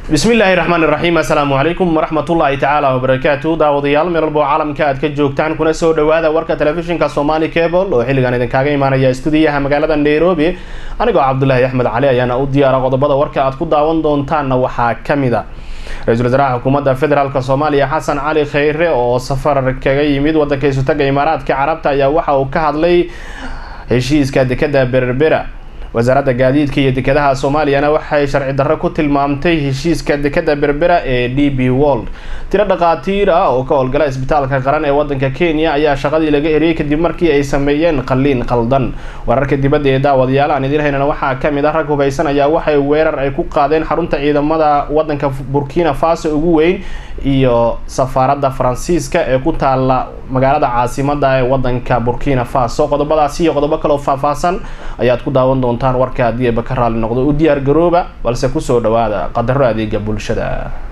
bismi illaahi raxmaan iraxiim assalaamu calaykum waraxmatullaahi tacaala wabarakaatu daawadayaal meel walbo caalamka aad ka joogtaan kuna soo dhawaada warka telefishinka somali cable oo xilligan idinkaaga imaanaya stuudiyaha magaalada nairobi anigoo cabdulaahi axmed cali ayaana u diyaara qodobada warka aad ku daawan doontaanna waxaa kamid a ra-iisul wasaaraha xukuumadda federaalk soomaaliya xasan cali kheyre oo safar kaga yimid wadanka isutaga imaaraadka carabta ayaa waxa uu ka hadlay heshiiska dekada berbera wasaaradda gaadiidka iyo dekedaha soomaaliyana waxay sharci darro ku tilmaamtay heshiiska dekada berbera ee d b world tiro dhaqaatiir ah oo ka howlgala isbitaalka qaran ee wadanka kenya ayaa shaqadii laga eriyey kadib markii ay sameeyeen qalliin qaldan wararka dibadda ee daawadayaal aan idiin haynana waxaa kamid ah rag hubaysan ayaa waxay weerar ay ku qaadeen xarunta ciidamada wadanka burkina faso ugu weyn iyo safaaradda faransiiska ee ku taala magaalada caasimada ee wadanka burkina faso qodobadaasi iyo qodobo kaleo faahfaahsan ayaad ku daawan doontaan warka haddii eba ka raali noqdo u diyaar garooba balse kusoo dhawaada qadaro adeega bulshada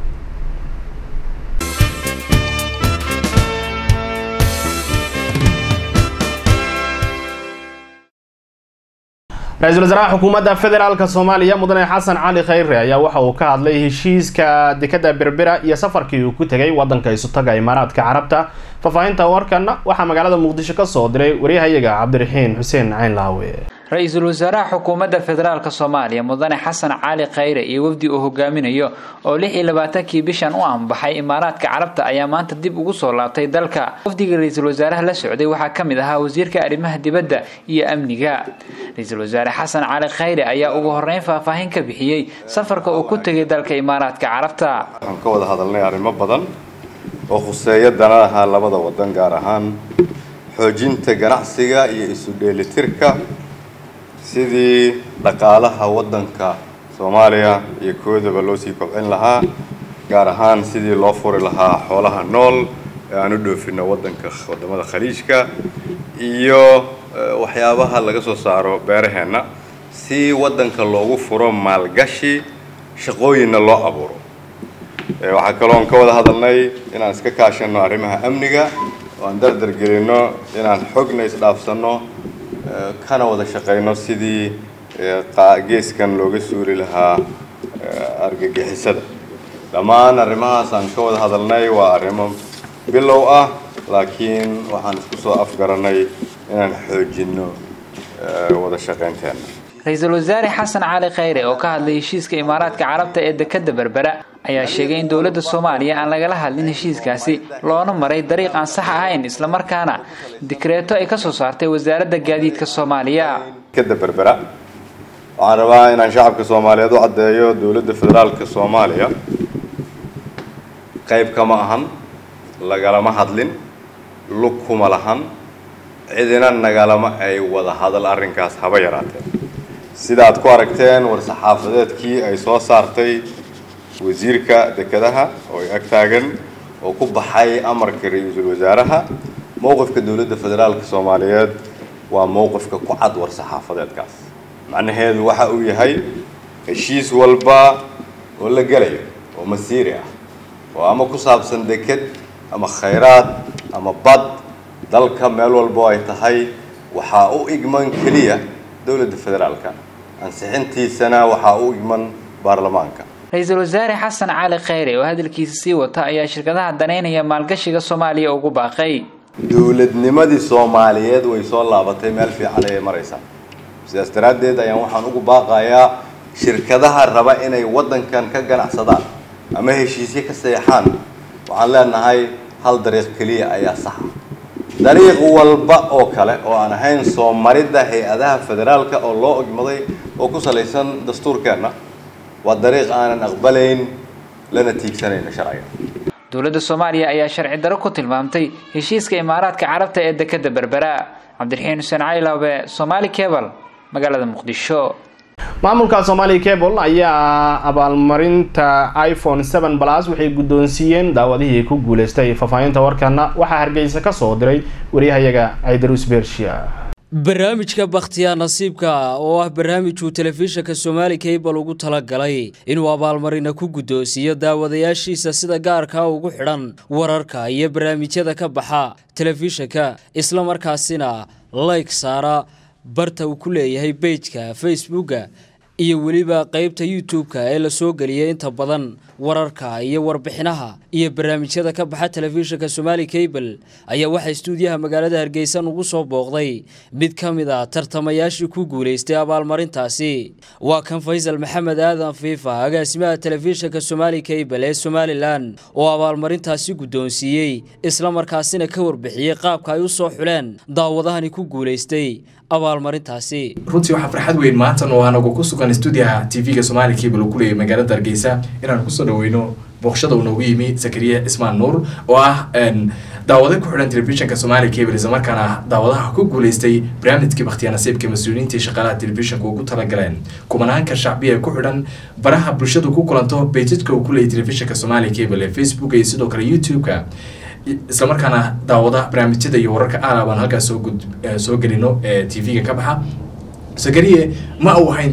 ra-iisul wasaaraha xukuumadda federaalk soomaaliya mudane xasan cali kheyre ayaa waxa uu ka hadlay heshiiska dekada berbera iyo safarkii uu ku tegay wadanka isutaga imaaraadka carabta faahfaahinta warkana waxaa magaalada muqdisho kasoo diray waryahayaga cabdiraxiin xuseen cayn laawe ra-iisul wasaaraha xukuumadda federaalk soomaaliya mudane xasan cali kheyre iyo wafdi uu hogaaminayo oo lix iyo labaatankii bishan u anbaxay imaaraadka carabta ayaa maanta dib ugu soo laabtay dalka wafdiga ra-iisul wasaaraha la socday waxaa ka mid ahaa wasiirka arrimaha dibadda iyo amniga ra-iisul wasaare xasan cali kheyre ayaa ugu horeyn faahfaahin ka bixiyey safarka uu ku tegay dalka imaaraadka carabta waxaan ka wada hadalnay arrimo badan oo khuseeya danadaha labada wadan gaar ahaan xoojinta ganacsiga iyo isu dheelitirka sidii dhaqaalaha waddanka soomaaliya iyo koodaba loo sii kobcin lahaa gaar ahaan sidii loo furi lahaa xoolaha nool ee aan u dhoofino waddanka waddamada khaliijka iyo waxyaabaha laga soo saaro beeraheenna si waddanka loogu furo maalgashi shaqooyinna loo abuuro waxaa kaloon ka wada hadalnay inaan iska kaashano arrimaha amniga oo aan dardar gelino inaan xogna isdhaafsano kana wada shaqayno sidii geeskan looga suuli lahaa argagixisada dhammaan arrimahaas aan ka wada hadalnay waa arrimo bilow ah laakiin waxaan isku soo afgaranay inaan xoojino wada shaqaynteena ra-iisul wasaare xasan cali kheyre oo ka hadlay heshiiska imaaraadka carabta ee dekada berbera ayaa sheegay in dowladda soomaaliya aan lagala hadlin heshiiskaasi loona maray dariiq aan sax ahayn islamarkaana dikreeto ay kasoo saartay wasaaradda gaadiidka soomaaliya dekada berbera waxaan rabaa inaan shacabka soomaaliyeed u caddeeyo dowladda federaalka soomaaliya qayb kama ahan lagalama hadlin lug kuma lahan cidina nagalama ay wada hadal arrinkaas haba yaraatee sida aad ku aragteen war-saxaafadeedkii ay soo saartay wasiirka dekedaha oo ay ag taagan oo ku baxay amarka ra-iisul wasaaraha mowqifka dowladda federaalka soomaaliyeed waa mowqifka ku cad war-saxaafadeedkaas macnaheedu waxa uu yahay heshiis walba oo la gelayo oo masiiri ah oo ama ku saabsan deked ama khayraad ama bad dalka meel walbo ay tahay waxaa u igman keliya dowladda federaalka ansixintiisana waxaa u igman baarlamaanka ra-iisul wasaare xasan cali kheyre oo hadalkiisa sii wata ayaa shirkadaha daneynaya maalgashiga soomaaliya ugu baaqay dowladnimadii soomaaliyeed way soo laabatay meel fiican ayay maraysaa sidaas daraaddeed ayaan waxaan ugu baaqayaa shirkadaha raba inay waddankan ka ganacsadaan ama heshiisyo ka seexaan waxaan leenahay hal dariiq keliya ayaa saxa dariiq walba oo kale oo aan ahayn soo maridda hay-adaha federaalka oo loo ogmaday oo ku salaysan dastuurkeenna waa dariiq aanan aqbalayn lana tiigsanayno sharciga dowladda soomaaliya ayaa sharci daro ku tilmaamtay heshiiska imaaraadka carabta ee dekada berbera cabdiraxiin xuseen caylaabe somaali cebal magaalada muqdisho maamulka somali cable ayaa abaalmarinta iphone seven plus waxay guddoonsiiyeen daawadihii ku guuleystay faahfaahinta warkana waxaa hargeysa ka soo diray waryahayaga caydarus bershiya barnaamijka bakhtiyaa nasiibka oo ah barnaamijuu telefishinka somaali cable ugu talagalay inuu abaalmarina ku guddoonsiiyo daawadayaashiisa sida gaarkaa ugu xidhan wararka iyo barnaamijyada ka baxa telefishinka islamarkaasina layg saara barta uu ku leeyahay bejka facebooka iyo weliba qeybta youtube-ka ee lasoo geliyay inta badan wararka iyo warbixinaha iyo barnaamijyada ka baxa telefishinka somaali cable ayaa waxaa istuudiyaha magaalada hargeysa ugu soo booqday mid ka mid a tartamayaashii ku guulaystay abaalmarintaasi waa kan faysal maxamed aadan fiifa agaasimaha telefishinka somaali cable ee somalilan oo abaalmarintaasi guddoonsiiyey islamarkaasina ka warbixiyey qaabka ay u soo xuleen daawadahani ku guulaystay abaalmarintaasi runtii waxaa farxad weyn maantan oo anagu ku sugan stuudiyaha tv-ga somaali cable uu ku leeyahay magaalada hargeysa inaan kusoo dhaweyno booqshada uu noogu yimi zakariya cismaan nuur oo ah daawado ku xidhan telefishinka somaali cable islamarkaana daawadaha ku guuleystay barnaamijkii bakhtiyaa nasiibka mas-uuliyiintii shaqaalaha telefishinka ugu talagaleen kumanaanka shacbiya ee ku xidhan baraha bulshadu ku kulanto bejadka uu ku leeyay telefishinka somaali cable ee facebook iyo sidoo kale youtube-ka islamarkaana daawada barnaamijyada iyo wararka aala baan halkaas soo gud soo gelino ee tv-ga ka baxa zakariye ma uu ahayn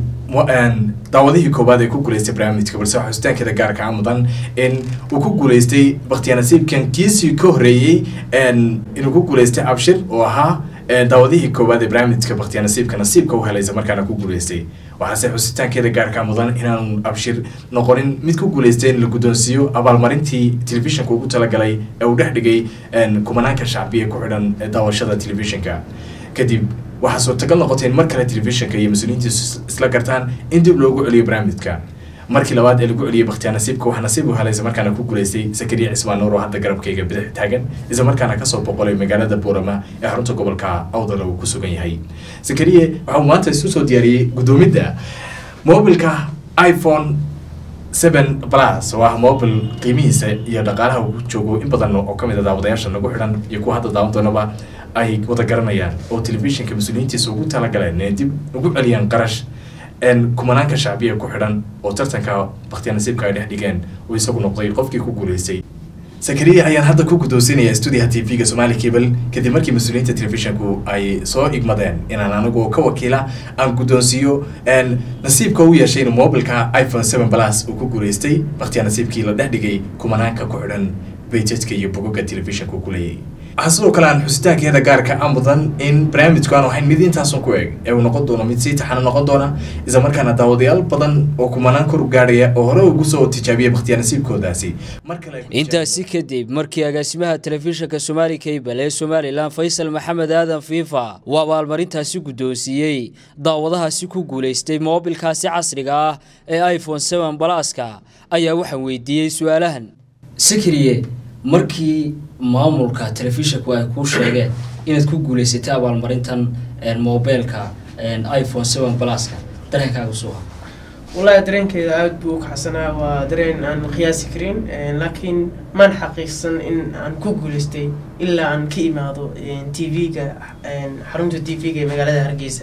daawadihii koowaad ee ku guuleystay barnaamijka balse waxaa xusitaankeeda gaarka a mudan in uu ku guuleystay bakhtiyaa nasiibkan kiisii ka horreeyey inuu ku guuleystay abshir oo ahaa daawadihii koowaad ee barnaamijka bakhtiyaa nasiibka nasiibka u helaysa markaana ku guuleystay waxaase xusitaankeeda gaarka mudan inaanu abshir noqonin mid ku guuleystay in la guddoonsiiyo abaalmarintii telefishinka ugu talagalay ee uu dhex dhigay kumanaanka shacbiya ku xidhan daawashada telefishinka kadib waxaa suurtagal noqotay in mar kale telefishinka iyo mas-uuliyiintiisu isla gartaan in dib loogu celiyo barnaamijka markii labaad ee lagu celiyay bakhtiyaa nasiibka waxaa nasiib u helaysa markaana ku guuleystay zakariya cismaan nuur oo hadda garabkayga bidix taagan isla markaana kasoo boqolay magaalada buurama ee xarunta gobolka awdal uu ku sugan yahay zakariye waxauu maanta isu soo diyaariyey guddoomidda mobilka iphone seven plus oo ah mobil qiimihiisa iyo dhaqaalaha uu joogo in badan oo kamid a daawadayaasha nagu xidhan iyo kuwa hadda daawan doonaba ay wada garanayaan oo telefishinka mas-uuliyiintiisa ugu talagaleen inay dib ugu celiyaan qarash kumanaanka shacbiya ku xidhan oo tartanka bakhtiyaa nasiibka ay dhex dhigeen uu isagu noqday qofkii ku guuleystay zakariya ayaan hadda ku guddoonsiinaya stuudiyaha tv-ga somaali cable kadib markii mas-uuliyiinta telefishinku ay soo igmadeen inaan anigu ka wakiila aan guddoonsiiyo nasiibka u yeeshay inuu mobilka iphone seven plus uu ku guuleystay bakhtiyaa nasiibkii la dhex dhigay kumanaanka ku xidhan bejadka iyo bogoga telefishinka uu ku leeyahay waxaa sidoo kale aan xusitaankeeda gaarka a mudan in barnaamijku aan ahayn mid intaasun ku eg ee uu noqon doono mid sii taxano noqon doona isla markaana daawadayaal badan oo kumanaan kor gaadhaya oo hore ugu soo tijaabiyay bakhtiyaa nasiibkoodaasi intaasi kadib markii agaasimaha telefishinka somaali cable ee somalilan faysal maxamed aadan fiifa uu abaalmarintaasi guddoonsiiyey daawadahaasi ku guulaystay moobilkaasi casriga ah ee iphone seven balaska ayaa waxaan weydiiyey su-aalahan sikriye markii maamulka telefishinku ay kuu sheegeen inaad ku guuleysatay abaalmarintan mobilka iphone seven pluska dareenkaaga suuha wallaahi dareenkeeda aada buu u kacsanaa waa dareen aan qiyaasi karin laakiin maan xaqiiqsan in aan ku guuleystay ilaa aan ka imaado t v-ga xarunta t v-ga ee magaalada hargeysa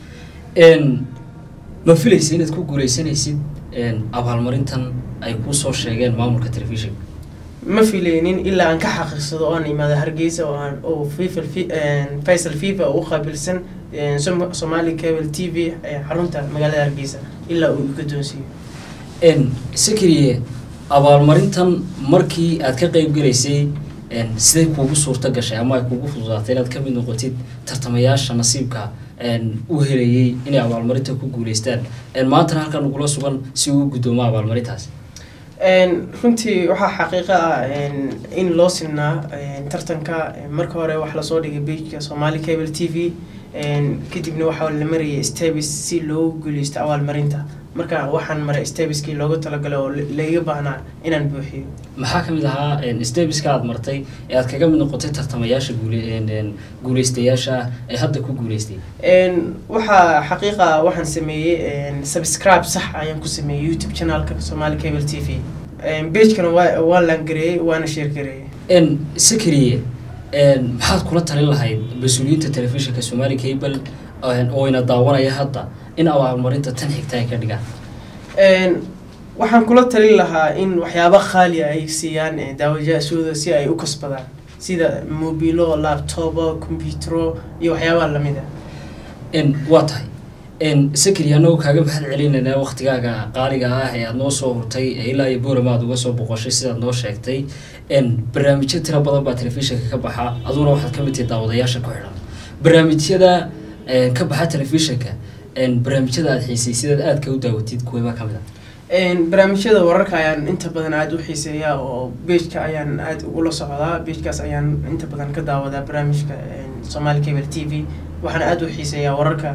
ma filaysa inaad ku guuleysanaysid abaalmarintan ay kuu soo sheegeen maamulka telefishinka ma filaynin ilaa aan ka xaqiiqsado oo aan imaado hargeysa oo aan oo fifa faysal fifa u qaabilsan somali cable t v xarunta magaalada hargeysa ilaa uu guddoonsiiyo sakriye abaalmarintan markii aad ka qeyb gelaysay siday kuugu suurto gashay ama ay kuugu fududaatay inaad kamid noqotid tartamayaasha nasiibka u helayay inay abaalmarinta ku guuleystaan maantana halkan ugula sugan si uu guddoomo abaalmarintaas runtii waxaa xaqiiqo ah in loo sinaa tartanka marka hore wax lasoo dhigay bejka somali cable t v kadibna waxaa la marayay stabis si loogu guuleysto abaalmarinta marka waxaan maray stabiskii loogu talagalay oo laiga baahnaa inaan buuxiyo maxaa kamid ahaa stabiska aad martay ee aad kaga mid noqotay tartamayaasha guuleystayaasha ee hadda ku guuleystay waxaa xaqiiqa waxaan sameeyey subscribe sax ayaan ku sameeyey youtube channelka somali cable t v bagekana waa waa laangareeyey waana sheergareeyey sakriye maxaad kula talin lahayd mas-uuliyiinta telefishinka somali cable oo ina daawanaya hadda in abaalmarinta tan xigta ay ka dhigaan waxaan kula talin lahaa in waxyaaba khaali ay siiyaan daawajashooda si ay u kasbadaan sida mobilo laptopo computero iyo waxyaabaha lamid a waa tahay sakri anagoo kaaga mahad celinaynaa waktigaaga qaaliga ah ee aada noo soo hurtay ilaa iyo boorama aad uga soo boqoshay sidaad noo sheegtay barnaamijyo tiro badan baa telefishinka ka baxa aduguna waxaad ka mid tahay daawadayaasha ku xidhan barnaamijyada ka baxa telefishinka barnaamijyada aada xiisay sidaad aadka u daawatid kuweba ka mid a barnaamijyada wararka ayaan inta badan aada u xiiseeyaa oo beejka ayaan aada ula socdaa beejkaas ayaan inta badan ka daawadaa barnaamijka somaali cable t v waxaan aada u xiiseeyaa wararka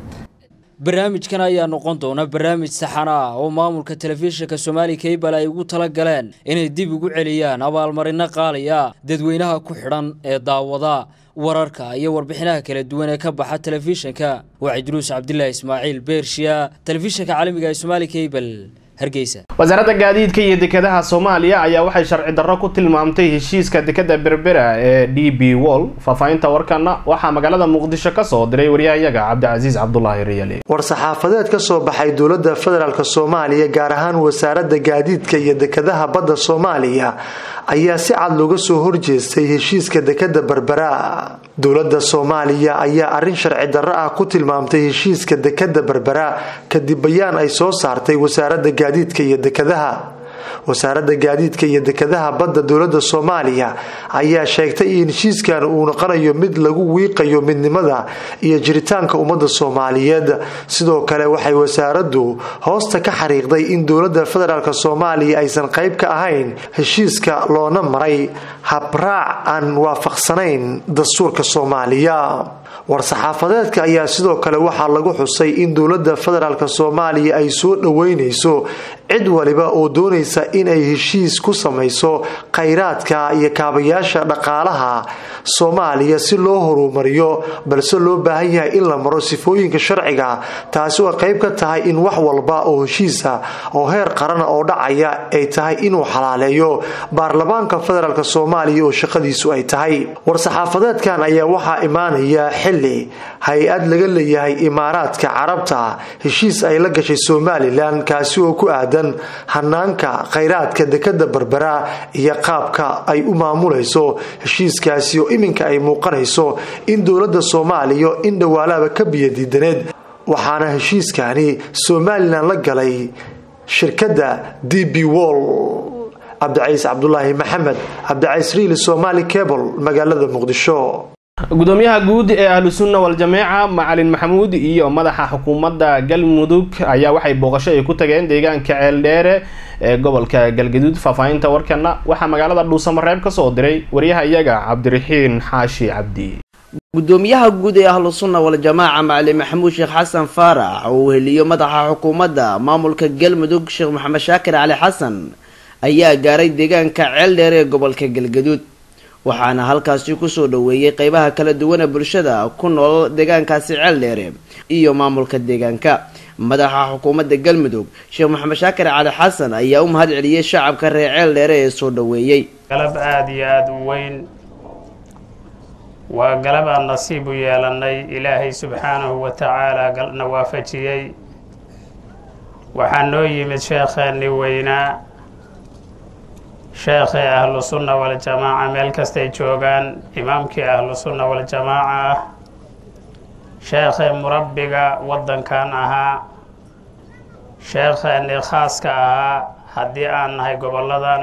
barnaamijkan ayaa noqon doona barnaamij saxan ah oo maamulka telefishinka somaali cable ay ugu tala galeen inay dib ugu celiyaan abaalmarino qaaliya dadweynaha ku xidhan ee daawada wararka iyo warbixinaha kala duwan ee ka baxa telefishinka waa cidruus cabdilaahi ismaaciil beershiya telefishinka caalamiga ee somaali cable hargeysa wasaaradda gaadiidka iyo dekedaha soomaaliya ayaa waxay sharci darro ku tilmaamtay heshiiska dekeda berbera ee d b wall faahfaahinta warkana waxaa magaalada muqdisho ka soo diray waryahayaga cabdicasiis cabdulaahi riyali war-saxaafadeed ka soo baxay dowladda federaalk soomaaliya gaar ahaan wasaaradda gaadiidka iyo dekedaha badda soomaaliya ayaa si cad looga soo horjeestay heshiiska dekeda berbera dowladda soomaaliya ayaa arrin sharci darro ah ku tilmaamtay heshiiska dekeda berbera kadib bayaan ay soo saartay wasaaradda gaadiidka iyo dekedaha wasaaradda gaadiidka iyo dekedaha badda dowladda soomaaliya ayaa sheegtay in heshiiskan uu noqonayo mid lagu wiiqayo midnimada iyo jiritaanka ummadda soomaaliyeed sidoo kale waxay wasaaraddu hoosta ka xariiqday in dowladda federaalk soomaaliya aysan qayb ka ahayn heshiiska loona maray habraac aan waafaqsanayn dastuurka soomaaliya war-saxaafadeedka ayaa sidoo kale waxaa lagu xusay in dowladda federaalk soomaaliya ay soo dhoweynayso cid waliba oo doonaysa inay heshiis ku samayso khayraadka iyo kaabayaasha dhaqaalaha soomaaliya si loo horumariyo balse loo baahan yahay in la maro sifooyinka sharciga taasi oo qayb ka tahay in wax walba oo heshiisa oo heer qarana oo dhacaya ay tahay inuu xalaaleeyo baarlamaanka federaalk soomaaliya oo shaqadiisu ay tahay war-saxaafadeedkan ayaa waxaa imaanaya xili hay-ad laga leeyahay imaaraadka carabta heshiis ay la gashay somalilan kaasi oo ku aadan hanaanka khayraadka dekeda berbera iyo qaabka ay u maamulayso heshiiskaasi oo iminka ay muuqanayso in dowladda soomaaliya in dhawaalaaba ka biyadiidaneed waxaana heshiiskani somalilan la galay shirkadda d b wall cabdicaiis cabdulaahi maxamed cabdicaiis riili somaali cable magaalada muqdisho gudoomiyaha guud ee ahlu sunna wal-jameeca macalin maxamuud iyo madaxa xukuumadda galmudug ayaa waxay booqasho ay ku tageen deegaanka ceeldheere ee gobolka galgaduud faahfaahinta warkana waxaa magaalada dhuusamareeb ka soo diray waryaha iyaga cabdiraxiin xaashi cabdi gudoomiyaha guud ee ahlu sunna wal-jamaaca macalin maxamuud sheekh xasan faarax oo uu heliyo madaxa xukuumadda maamulka galmudug sheekh maxamed shaakir cali xasan ayaa gaaray deegaanka ceeldheere ee gobolka galgaduud waxaana halkaasi kusoo dhoweeyey qeybaha kala duwan ee bulshada ku nool deegaankaasi ceeldheere iyo maamulka deegaanka madaxa xukuumadda galmudug sheekh maxamed shaakir cali xasan ayaa u mahad celiyey shacabka reer ceeldheere ee soo dhoweeyey galab aada iyo aada u weyn waa galab aan nasiib u yeelanay ilaahay subxaanahu wa tacaala na waafajiyey waxaa noo yimid sheekheeni weynaa sheekhii ahlu sunna waljamaaca meel kastay joogaan imaamkii ahlu sunna waljamaaca ah sheekhii murabbiga waddankan ahaa sheekheenii khaaska ahaa haddii aan nahay gobolladan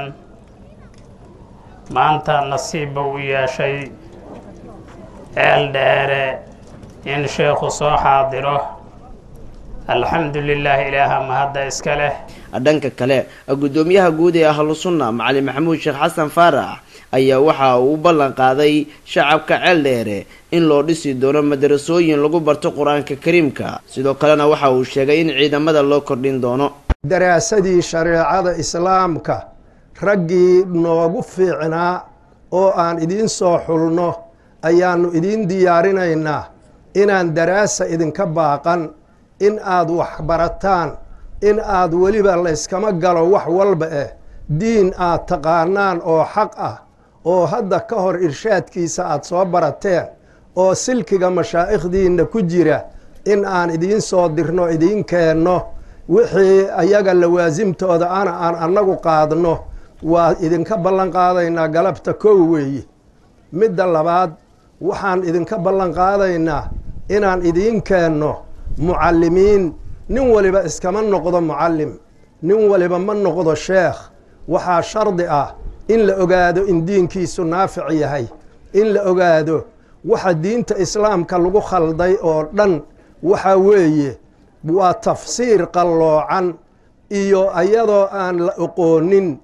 maanta nasiibba u yeeshay ceel dheere in sheekhu soo xaadiro alxamdu lilaahi ilaaha mahadda iska leh dhanka kale gudoomiyaha guud ee ahlu sunna macalin maxamuud sheekh xasan faarax ayaa waxa uu u ballan qaaday shacabka ceel dheere in loo dhisi doono madarasooyin lagu barto qur-aanka kariimka sidoo kalena waxa uu sheegay in ciidamada loo kordhin doono daraasadii shareecada islaamka raggii noogu fiicnaa oo aan idiin soo xulno ayaannu idiin diyaarinaynaa inaan daraasa idinka baaqan in aad wax barataan in aad weliba layskama galo wax walba eh diin aad taqaanaan oo xaq ah oo hadda ka hor irshaadkiisa aad soo barateen oo silkiga mashaa'ikhdiinna ku jira in aan idiin soo dirno idiin keenno wixii ayaga lawaasimtooda ana aan annagu qaadno waa idinka ballan qaadaynaa galabta kow weeye midda labaad waxaan idinka ballan qaadaynaa inaan idiin keenno mucallimiin nin waliba iskama noqdo mucallim nin waliba ma noqdo sheekh waxaa shardi ah in la ogaado in diinkiisu naafic yahay in la ogaado waxa diinta islaamka lagu khalday oo dhan waxaa weeye waa tafsiir qalloocan iyo iyadoo aan la oqoonin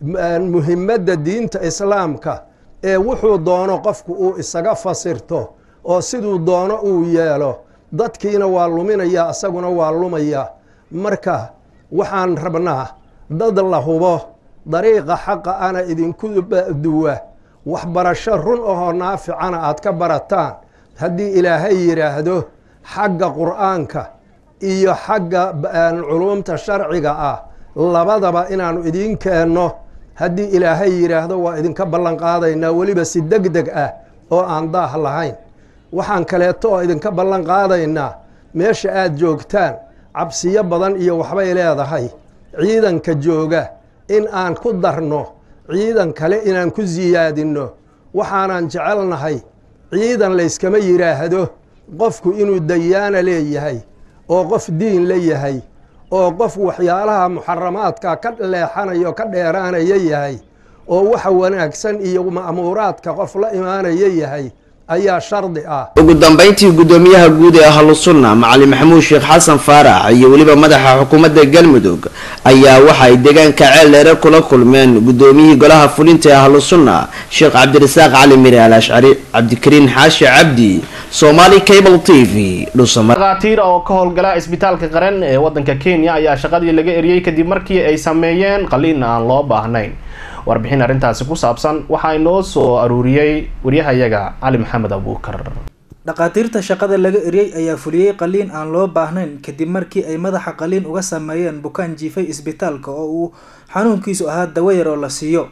muhimadda diinta islaamka ee wuxuu doono qofku uu isaga fasirto oo siduu doono uu yeelo dadkiina waa luminaya isaguna waa lumaya marka waxaan rabnaa dad la hubo dariiqa xaqa ana idinku duwa waxbarasho run ahoo naaficana aad ka barataan haddii ilaahay yidhaahdo xagga qur'aanka iyo xagga culuumta sharciga ah labadaba inaanu idiin keenno haddii ilaahay yidhaahdo waa idinka ballan qaadaynaa weliba si deg deg ah oo aan daah lahayn waxaan kaleeto oo idinka ballan qaadaynaa meesha aad joogtaan cabsiyo badan iyo waxbay leedahay ciidanka jooga in aan ku darno ciidan kale inaan ku siyaadinno waxaanan jecelnahay ciidan layskama yidhaahdo qofku inuu dayaana leeyahay oo qof diin la yahay oo qof waxyaalaha muxaramaadka ka leexanayo ka dheeraanaya yahay oo waxa wanaagsan iyo ma'muuraadka qof la imaanaya yahay ayaa shardi ah ugu dambayntii guddoomiyaha guud ee ahlusunna macalin maxamuud sheekh xasan faarax iyo weliba madaxa xukuumadda galmudug ayaa waxa ay deegaanka ceel dheere kula kulmeen guddoomiyihii golaha fulinta ee ahlusunna sheekh cabdirasaaq cali mire al ashcari cabdikariin xaashi cabdi somaali cable t v dhakhaatiir oo ka howlgala isbitaalka qaran ee wadanka kenya ayaa shaqadii laga eriyey kadib markii ay sameeyeen qaliin aan loo baahnayn warbixin arrintaasi ku saabsan waxaa inoo soo aruuriyey waryahayaga cali maxamed abuukar dhakhaatiirta shaqada laga eriyey ayaa fuliyey qaliin aan loo baahnayn kadib markii ay madaxa qaliin uga sameeyeen bukaan jiifay isbitaalka oo uu xanuunkiisu ahaa dawayar oo la siiyo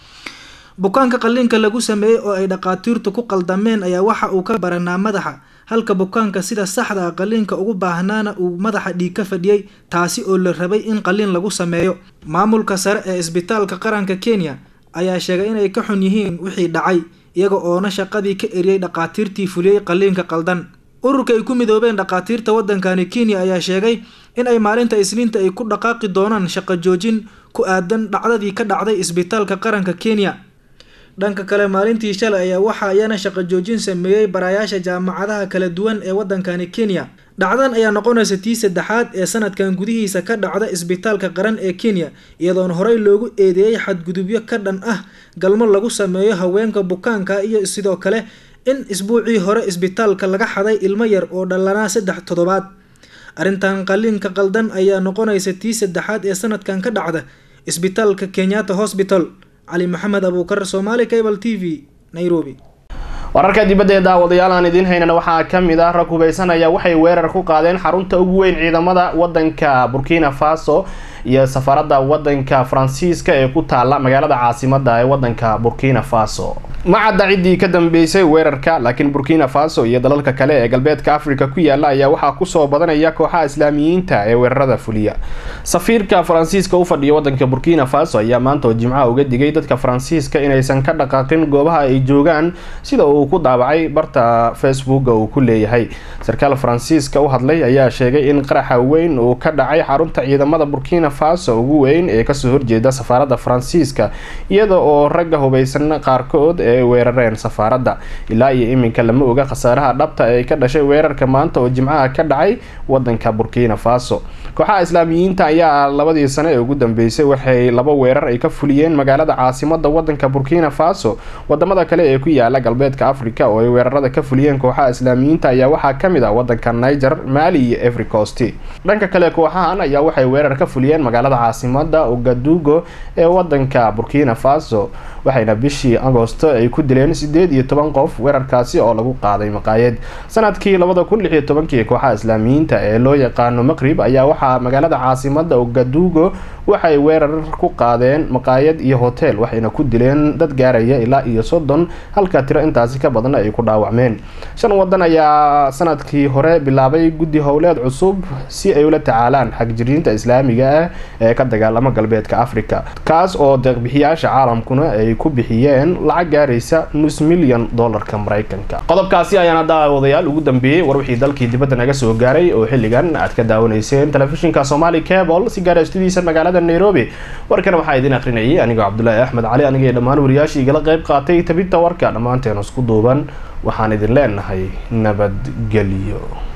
bukaanka qaliinka lagu sameeyey oo ay dhakhaatiirtu ku qaldameen ayaa waxa uu ka baranaa madaxa halka bukaanka sida saxda ah qaliinka ugu baahnaana uu madaxa dhiig ka fadhiyey taasi oo la rabay in qaliin lagu sameeyo maamulka sare ee isbitaalka qaranka kenya ayaa sheegay inay ka xun yihiin wixii dhacay iyaga oona shaqadii ka eriyey dhakhaatiirtii fuliyey qaliinka qaldan ururka ay ku midoobeen dhakhaatiirta waddankani kenya ayaa sheegay in ay maalinta isniinta ay ku dhaqaaqi doonaan shaqo joojin ku aadan dhacdadii ka dhacday isbitaalka qaranka kenya dhanka kale maalintii shalay ayaa waxaa iyana shaqo joojin sameeyey barayaasha jaamacadaha kala duwan ee waddankani kenya dhacdan ayaa noqonaysa tii saddexaad ee sanadkan gudihiisa ka dhacda isbitaalka qaran ee kenya iyadoona horey loogu eedeeyey xadgudubyo ka dhan ah galmo lagu sameeyo haweenka bukaanka iyo sidoo kale in isbuucii hore isbitaalka laga xaday ilmo yar oo dhalanaa saddex toddobaad arrintan qaliinka qaldan ayaa noqonaysa tii saddexaad ee sanadkan ka dhacda isbitaalka kenyatta hosbital cali maxamed abuukar somaali cable t v nairobi wararka dibadda ee daawadayaal aan idiin haynana waxaa ka mid ah rag hubeysanaya waxay weerar ku qaadeen xarunta ugu weyn ciidamada wadanka burkina faso iyo safaarada wadanka faransiiska ee ku taala magaalada caasimada ee wadanka burkina faso ma cadda ciddii ka dambeysay weerarka laakiin burkina faso iyo dalalka kale ee galbeedka africa ku yaala ayaa waxaa kusoo badanaya kooxaha islaamiyiinta ee weerarada fuliya safiirka faransiiska u fadhiya wadanka burkina faso ayaa maanta oo jimcaha uga digay dadka faransiiska inaysan ka dhaqaaqin goobaha ay joogaan sida uu ku daabacay barta facebooka uu ku leeyahay sarkaal faransiiska u hadlay ayaa sheegay in qaraxa weyn uu ka dhacay xarunta ciidamada burkina faso ugu weyn ee kasoo horjeeda safaarada faransiiska iyada oo ragga hubeysan qaarkood ee weerareen safaaradda ilaa iyo iminka lama oga khasaaraha dhabta ee ka dhashay weerarka maanta oo jimcaha ka dhacay wadanka burkina faso kooxaha islaamiyiinta ayaa labadii sano ee ugu dambeysay waxay laba weerar ay ka fuliyeen magaalada caasimada wadanka burkina faso wadamada kale ee ku yaala galbeedka africa oo ay weerarada ka fuliyeen kooxaha islaamiyiinta ayaa waxaa kamid ah wadanka niger mali iyo every cost dhanka kale kooxahan ayaa waxay weerar ka fuliyeen magaalada caasimada ogadugo ee wadanka burkina faso waxayna bishii agosto ay ku dileen sideed iyo toban qof weerarkaasi oo lagu qaaday maqaayad sanadkii labada kun lix iyo tobankii kooxaha islaamiyiinta ee loo yaqaano maqrib ayaa waxaa magaalada caasimada ogadugo waxay weerar ku qaadeen maqaayad iyo hotel waxayna ku dileen dad gaaraya ilaa iyo soddon halka tiro intaasi ka badan ay ku dhaawacmeen shan wadan ayaa sanadkii hore bilaabay guddi howleed cusub si ay ula tacaalaan xagjiriinta islaamiga ah ee ka dagaalama galbeedka africa kaas oo deeqbixiyaasha caalamkuna ay ku bixiyeen lacag gaaraysa nus milyan dolarka mareykanka qodobkaasi ayaana daawadayaal ugu dambeeyey war wixii dalkii dibadda naga soo gaaray oo xilligan aad ka daawanayseen telefishinka somali cable si gaara studiisa magaalada nairobi warkan waxaa idin akrinayay anigoo cabdulaahi axmed cali aniga dhammaan wariyaashii igala qayb qaatay tabinta warka dhammaanteen isku duuban waxaan idin leenahay nabadgelyo